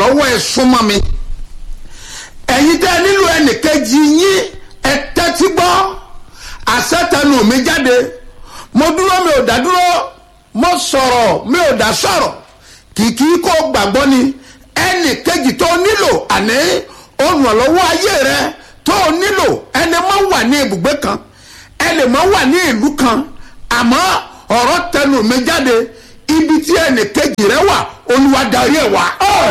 ìrànlọ́wọ́ ẹ súnmọ́ mi ẹ̀yin tẹ́ ẹ nílò ẹnìkejì yín ẹ tẹ́tí gbọ́ àṣetẹnu mi jáde mo dúró mi ò dá dúró mo sọ̀rọ̀ mi ò dá sọ̀rọ̀ kìkì kó gbàgbọ́ ni ẹnìkejì tó nílò àní olùrànlọ́wọ́ ayé rẹ tó nílò ẹni máa wà ní ibùgbé kan ẹni máa wà ní ìlú kan àmọ́ ọ̀rọ̀ tẹnu mi jáde ibi tí ẹnìkejì rẹ wà olúwa darí ẹ̀ wá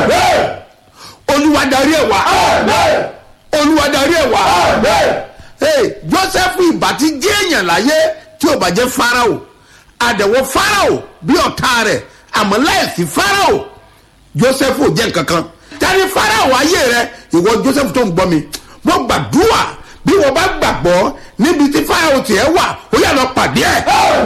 olúwa darí ẹ̀ wá olúwa darí ẹ̀ wá hey, joseph ìbá ti jẹ́ èèyàn láyé tí ò bá jẹ́ farao àdẹ̀wò farao bí ọ̀tá rẹ̀ àmọ́ láìsí farao joseph ò jẹ́ nǹkan kan tani farao ayé rẹ ìwọ joseph tó ń gbọ́ mi mo gbàdúrà bí wọ́n bá gbàgbọ́ níbi tí farao tiẹ̀ wà ó yà lọ pàdé ẹ̀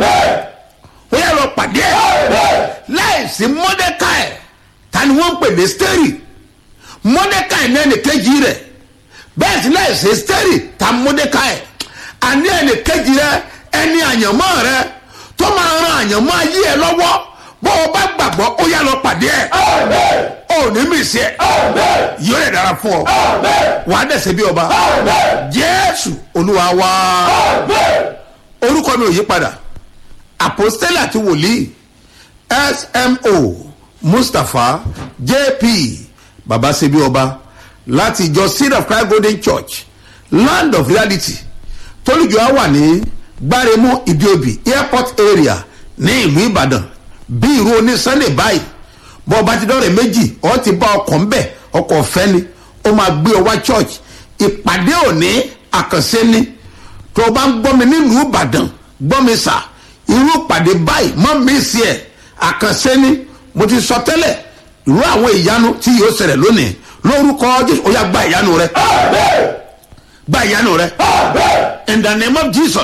ó yà lọ pàdé ẹ̀ láìsí mọ́dẹ́káì tani wọ́n ń pè ní steri mọ́dẹ́káì ní ẹnì kejì rẹ̀ bẹ́ẹ̀ sí láìsí steri ta mọ́dẹ́káì àní ẹnì kejì rẹ ẹni àyànmọ́ rẹ tó máa ran àyànmọ́ ayé ẹ lọ́wọ́ bó o bá gbàgbọ́ ó yà lọ pàdé ẹ̀ ó ní mí sí ẹ̀ yóò lè dára fún ọ wàá dẹ̀sẹ̀ bí ọba jésù olúwa wá orúkọ mi ò yí padà apostole àti wòlíì smo mustapha jp baba sebi ọba láti ìjọ seed of christ golden church land of reality tólùjọ á wà ní gbáremú ìdíòbí airport area ní ìlú ìbàdàn bí irú oní sunday báyìí bọ́ ọba ti dọ́rẹ̀ méjì ọ ti bá ọkọ̀ ń bẹ̀ ọkọ̀ ọ̀fẹ́ ni ó máa gbé ọ wá church ìpàdé òní àkànṣe ni tó o bá ń gbọ́ mi nílùú ìbàdàn gbọ́ mi sà irú ìpàdé báyìí mọ́ mi sí ẹ̀ àkànṣe ni mo ti sọ tẹ́lẹ̀ irú àwọn ìyanu tí yóò ṣẹlẹ̀ lónìí lórúkọ jésù ó yà gba ìyanu rẹ gba ìyanu rẹ in the name of jesus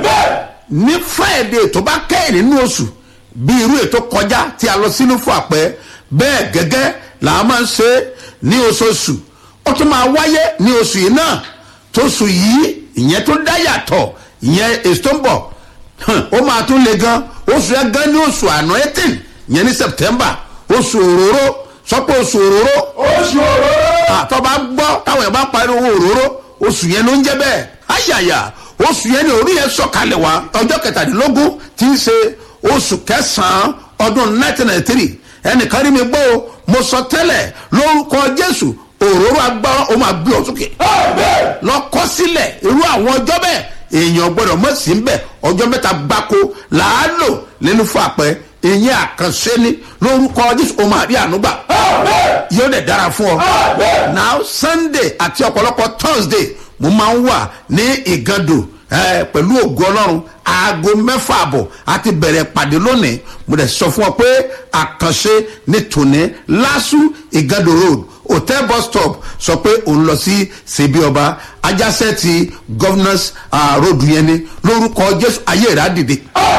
ní friday tó bá kẹ́yìn nínú oṣù bí irú ètò kọjá tí a lọ sínú fún àpẹ bẹ́ẹ̀ gẹ́gẹ́ là á máa ń ṣe ní oṣooṣù ó tún máa wáyé ní oṣù yìí náà tóṣù yìí ìyẹn tó dá yàtọ̀ ìyẹn èso tó ń bọ̀ ó máa tún le gan oṣù yẹn gan ní oṣù àná eighteen ìyẹn ní september oṣù òróró sọ pé oṣù òróró oṣù òróró. àtọ́ bá gbọ́ táwọn yẹn bá parí owó òróró oṣù yẹn ló ń jẹ́ bẹ́ẹ̀ ayàyà oṣù yẹn ni orí yẹn sọ̀kalẹ̀ wá ọjọ́ kẹtàdínlógún tí ń ṣe oṣù kẹsàn-án ọdún nineteen ninety three ẹnìkan rí mi gbọ́ o mo sọ tẹ́lẹ̀ lórúkọ jésù òróró agbára ó máa gbé ọ sókè lọ kọ́ sílẹ̀ irú àwọn ọjọ́ bẹ́ẹ̀ èèyàn gbọ́dọ̀ mọ̀ sí bẹ́ẹ̀ ọjọ́ mẹ́ta gbáko làálò nínú fún àpẹ ìyẹn àkànṣe ni lórúkọ jésù ó máa rí ànúgbà yóò dẹ̀ dára fún ọ. now sunday àti ọ̀pọ̀lọpọ̀ thursday mo máa ń wà ní ìgàndò eh, pẹ̀lú ògo ọlọ́run aago mẹ́fà àbọ̀ àti bẹ̀rẹ̀ pàdé lónìí mo dẹ̀ sọ fún ọ pé àkànṣe ní tòní lásù ìgàndò road hotel bus stop sọ pé òun lọ sí ṣèbí ọba ajásẹ́ ti governors uh, road yẹn ni lórúkọ jésù ayé rẹ̀ á dìde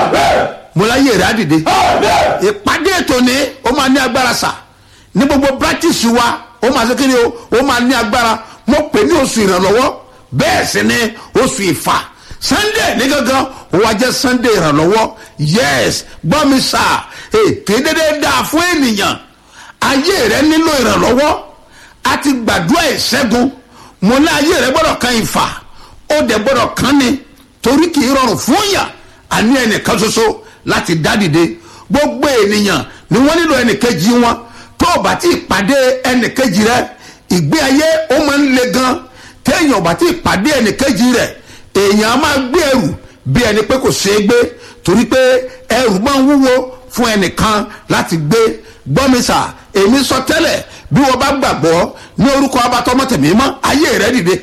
mo láyé rẹ̀ á dìde ìpàdé ètò ni ó máa ní agbára sà ní gbogbo practice wa ó máa ṣe kí ni o ó máa ní agbára mo pè ní oṣù ìrànlọ́wọ́ bẹ́ẹ̀ sì ni oṣù ìfà sunday ní gangan ó wá jẹ́ sunday ìrànlọ́wọ́ yes gbọ́ mi sà kì í dédé dáa fún ènìyàn ayé rẹ nílò ìrànlọ́wọ́ a ti gbàdúrà ìṣẹ́gun mo ní ayé rẹ gbọ́dọ̀ kan ìfà ó dẹ̀ gbọ́dọ̀ kan ni torí kì í rọrùn fún yàn àní ẹnìkan ṣoṣo láti dá dìde gbogbo ènìyàn ni wọ́n nílò ẹnìkejì wọn tó o bá ti pàdé ẹnìkejì rẹ ìgbé ayé ó máa ń le gan téèyàn bá ti pàdé ẹnìkejì rẹ èèyàn á máa gbé ẹrù bí ẹni pé kò ṣeé gbé torí pé ẹrù máa ń wúwo fún ẹnìkan láti gbé gbọ́mísà èmi sọ tẹ́lẹ̀ bí wọ́n bá gbàgbọ́ ní orúkọ abatọ́mọ́tẹ̀mí mọ́ ayé rẹ dìde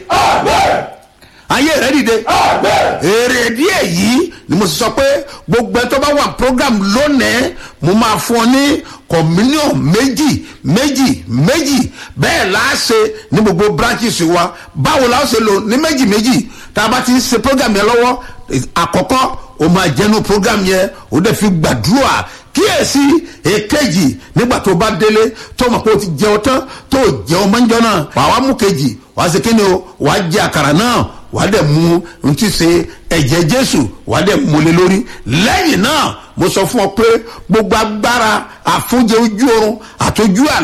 ayé rẹ dìde èrè díẹ̀ yìí ni mo sọ pé gbogbo ẹ tó bá wà program lónìí mo máa fún ọ ní communion méjì méjì méjì bẹ́ẹ̀ láàṣẹ ní gbogbo branches wa báwo la ó ṣe lò ní méjì méjì tá a bá ti ń ṣe program yẹn lọ́wọ́ àkọ́kọ́ o máa jẹnu program yẹn o dẹ̀ fi gbàdúrà kíyèsí èkejì nígbà tó bá délé tó mọ̀ pé o ti jẹun tán tó jẹun mọ́njọ́ náà wàá wá mú kejì wàá ṣe kíni o wàá jẹ àkàrà náà wàá dẹ̀ mú n ti ṣe ẹ̀jẹ̀ jésù wàá dẹ̀ mú lé lórí lẹ́yìn náà mo sọ fún ọ pé gbogbo agbára àfúnjẹ ojú oorun àtọjú àlá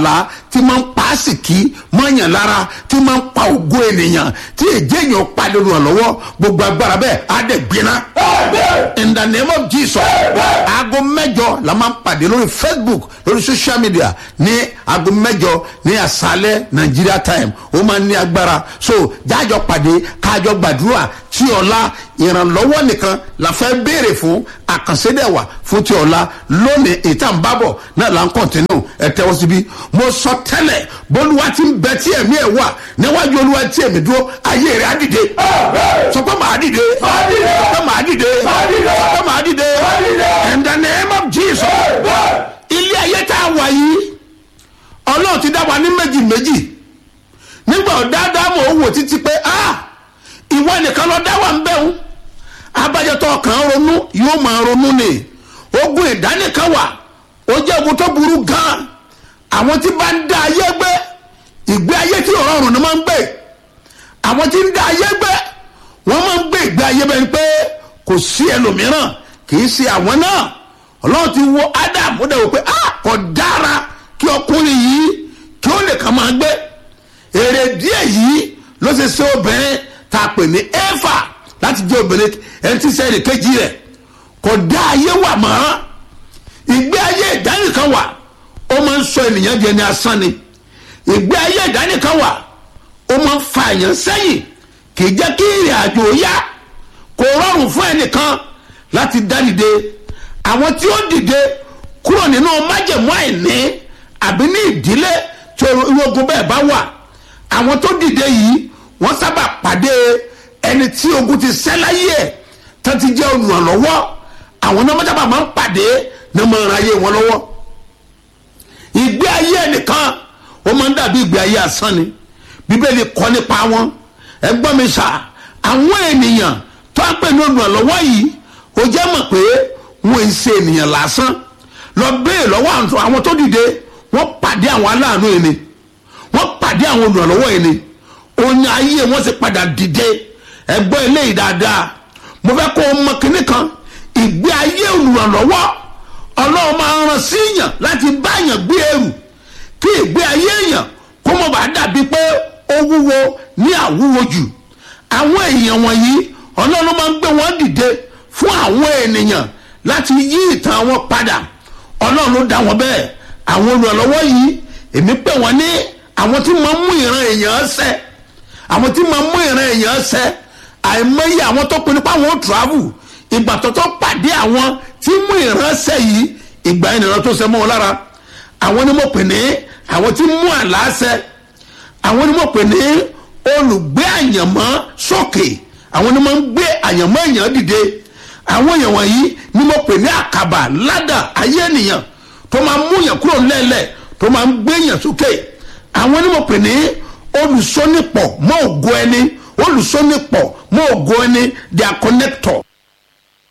tí máa ń pa àsìkí mọ́yàn lára tí máa ń pa ògo ènìyàn tí èjì èèyàn pa lórí wọn lọ́wọ́ gbogbo agbára bẹ́ẹ̀ á dẹ̀ gbiná. in the name of jesus aago mẹ́jọ la máa ń pàdé lórí facebook lórí social media ní aago mẹ́jọ ní àṣálẹ́ nigeria time ó máa ń ní agbára so jájọ pàdé kájọ gbàdúrà tí ọ̀la ìrànlọ́wọ́ nìkan la fẹ́ béèrè fún àkànṣedẹ̀wà fún ti ọ̀la lónìí ìtàn bábọ̀ náà là ń kọ̀ntínú ẹ tẹ́wọ́ síbí mo sọ tẹ́lẹ̀ bólúwa ti ń bẹ tí ẹ̀mí ẹ̀ wà níwájú olúwa tí ẹ̀mí dúró ayé rẹ̀ á dìde sọ pé màá dìde sọ pé màá dìde sọ pé màá dìde in the name of jesus ilé ayé tá a wà yìí ọlọ́run ti dá wa ní méjì méjì nígbà ọ̀dáadáa mò ń wò títí pé ah ìwọ nìkan lọ dá wa ń bẹ̀rù abájọtọ̀ kan ronú yóò máa ronú ni ogun ìdánìkan wà ó jẹ́ ogun tó burú gan àwọn tí bá ń dá ayé gbé ìgbé ayé tí ọ̀rọ̀rùn ni máa ń gbé àwọn tí ń dá ayé gbé wọ́n máa ń gbé ìgbé ayé bẹ́ẹ̀ ni pé kò sí ẹlòmíràn kì í ṣe àwọn náà ọlọ́run ti wo adam ó dẹ̀ wò pé ah kò dára kí ọkùnrin yìí kí ó lè kàn máa gbé èrè díẹ̀ yìí ló ṣe ṣe obìnrin tá a pè ní éfà láti jẹ́ obìnrin ẹni tí sẹ́yìn kejì rẹ̀ kò dá ayé wà mọ́ ìgbé ayé ìdánìkan wà ó máa ń sọ ènìyàn di ẹni asán ni ìgbé ayé ìdánìkan wà ó máa ń fa èèyàn sẹ́yìn kì í jẹ́ kí ìrìn àjò yá kò rọrùn fún ẹnìkan láti dá dìde àwọn tí ó dìde kúrò nínú májẹ̀mú àìní àbí ní ìdílé tí ogun bẹ́ẹ̀ bá wà àwọn tó dìde yìí wọ́n sábà pàdé ẹni tí ogun ti sẹ́ láyé ẹ̀ tó ti jẹ́ olùrànlọ́wọ́ àwọn náà sábà máa ń pàdé ní ọmọ ìran ayé wọn lọ́wọ́ ìgbé ayé ẹnìkan ó máa ń dàbí ìgbé ayé asán ni bíbélì kọ́ nípa wọn ẹgbọ́n mi sà àwọn ènìyàn tó ń pè ní olùrànlọ́wọ́ yìí ó jẹ́ mọ̀ pé wọ́n ń ṣe ènìyàn lásán lọ béè lọ́wọ́ àwọn tó dìde wọ́n pàdé àwọn aláàánú yìí ni wọ́n pàdé àwọn olùrànlọ́wọ́ yìí ni òun ayé wọn ti padà dìde ẹgbọ́n eléyìí dáadáa mo fẹ́ kó o mọ kinní kan ìgbé ayé olùrànlọ́wọ́ ọlọ́run máa ń ran síyàn láti báyàn gbé ẹrù kí ìgbé ayé èèyàn kó mọ̀ bá dàbí pé ó wúwo ní àwúwo jù àwọn èèyàn wọ̀nyí ọlọ́run máa ń gbé wọn dìde fún àwọn ènìyàn láti yí ìtàn wọn padà ọlọ́run ló dá wọn bẹ́ẹ̀ àwọn olùrànlọ́wọ́ yìí èmi pè wọ́n ní àwọn tí máa ń mú ìran èèyàn ṣẹ àwọn tí máa ń mú ìran èèyàn ṣẹ àìmọye àwọn tó pinnu pé àwọn ò travel ìgbà tó tó pàdé àwọn tí mú ìran ṣẹ yìí ìgbà yẹn nìran tó ṣẹ mọ́ wọn lára àwọn ni mo pè ní àwọn tí mú àlá ṣẹ àwọn ni mo pè ní olùgbé àyànmọ́ sókè àwọn ni mo ń gbé àyànmọ́ èèyàn dìde àwọn èèyàn wọ̀nyí ni mo pè ní àkàbà ládà ayé ènìyàn tó máa mú yàn kúrò lẹ́lẹ̀ tó máa ń gbé yàn sókè àwọn ni mo pè ní olùsọ́nipọ̀ mọ́ ògo ẹni olùsọ́nipọ̀ mọ́ ògo ẹni their connector